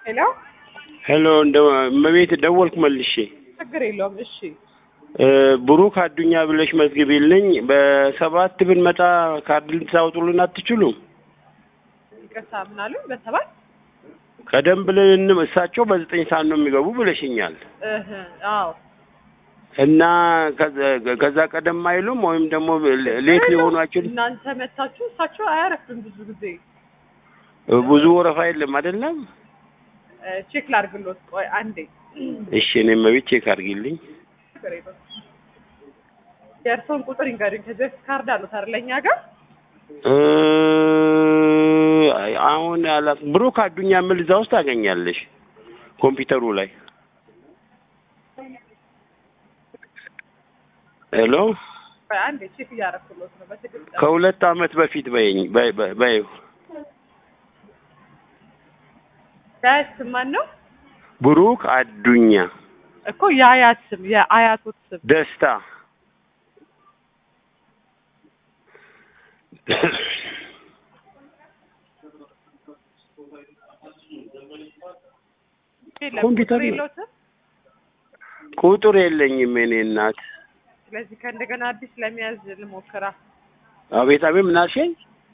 ሄሎ ሄሎ እንደ እመቤት ደወልኩ መልሼ ችግር የለውም። እሺ እ ብሩክ አዱኛ ብለሽ መዝግቢልኝ። በሰባት ብንመጣ ካርድ ልታወጡልን አትችሉም? ይቅርታ ምን አሉኝ? በሰባት ቀደም ብለን እንም- እሳቸው በዘጠኝ ሰዓት ነው የሚገቡ ብለሽኛል እህ አዎ እና ከዛ- ከዛ ቀደም አይሉም ወይም ደግሞ ሌት ሊሆኑ አይችሉም? እናንተ መታችሁ እሳቸው አያረፍም ብዙ ጊዜ ብዙ ወረፋ የለም አይደለም? እ ቼክ ላድርግሎት። ቆይ አንዴ እሺ እኔ እመቤት ቼክ አድርጊልኝ። ችግር የለውም። የእርስዎን ቁጥር ይንገሩኝ። ከዚህ በፊት ካርድ አሉት አይደል እኛ ጋር? እ አሁን አላ ብሩክ አዱኛ የሚል እዛ ውስጥ ታገኛለሽ ኮምፒውተሩ ላይ ሄሎ ቆይ አንዴ ቼክ እያደረኩሎት ነው በትክክል ከሁለት አመት በፊት በይኝ በይ- በይ- በይው የአያት ስም ማን ነው ብሩክ አዱኛ እኮ የአያት ስም የአያቶት ስም ደስታ የለም ኮምፒውተር ቁጥር ነው። የለዎትም? ቁጥር የለኝም የኔ እናት ስለዚህ ከእንደገና አዲስ ለመያዝ ልሞክራ። አቤት አቤት ምን አልሽኝ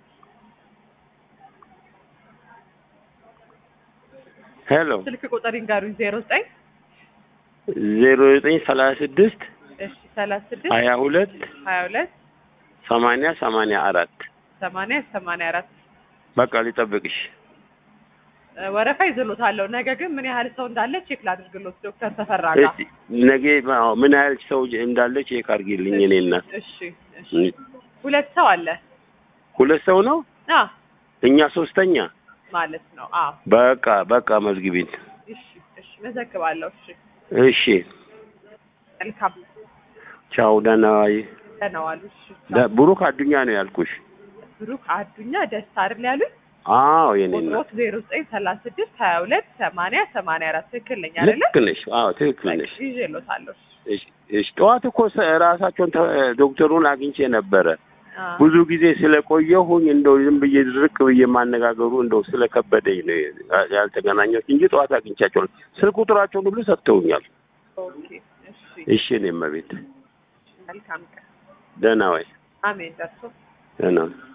ሄሎ ስልክ ቁጥር ይንገሩኝ። ዜሮ ዘጠኝ ዜሮ ዘጠኝ ሰላሳ ስድስት እሺ ሰላሳ ስድስት ሀያ ሁለት ሀያ ሁለት ሰማንያ ሰማንያ አራት ሰማንያ ሰማንያ አራት በቃ ሊጠብቅሽ እ ወረፋ ይዝሎታለሁ። ነገ ግን ምን ያህል ሰው እንዳለ ቼክ ላድርግሎት ዶክተር ተፈራ ጋር። እስቲ ነገ አዎ፣ ምን ያህል ሰው እንዳለ ቼክ አድርጊልኝ የኔ እናት እሺ እሺ ሁለት ሰው አለ ሁለት ሰው ነው አ እኛ ሶስተኛ ማለት ነው። አዎ በቃ በቃ መዝግቢን እሺ እሺ መዘግባለሁ። እሺ እሺ መልካም ቻው ደህና ዋይ ደህና ዋሉ። እሺ ደ- ብሩክ አዱኛ ነው ያልኩሽ ብሩክ አዱኛ ደስታ አይደል ያሉኝ? አዎ የኔ እናት ቁጥሮት ዜሮ ዘጠኝ ሰላሳ ስድስት ሀያ ሁለት ሰማንያ ሰማንያ አራት ትክክል ነኝ አይደለ? ልክ ነሽ አዎ ትክክል ነሽ ይዤሎታለሁ። እሺ እሺ ጠዋት እኮ ሰ- ራሳቸውን ተ- ዶክተሩን አግኝቼ ነበረ አ ብዙ ጊዜ ስለቆየሁኝ እንደው ዝም ብዬ ድርቅ ብዬ ማነጋገሩ እንደው ስለከበደኝ ነው ያ- ያልተገናኘሁት እንጂ ጠዋት አግኝቻቸው ነው። ስልክ ቁጥራቸውን ሁሉ ሰጥተውኛል። ኦኬ እሺ እሺ እኔ እመቤት መልካም ቀን። ደህና ወይ አሜን ደርሶ ደህና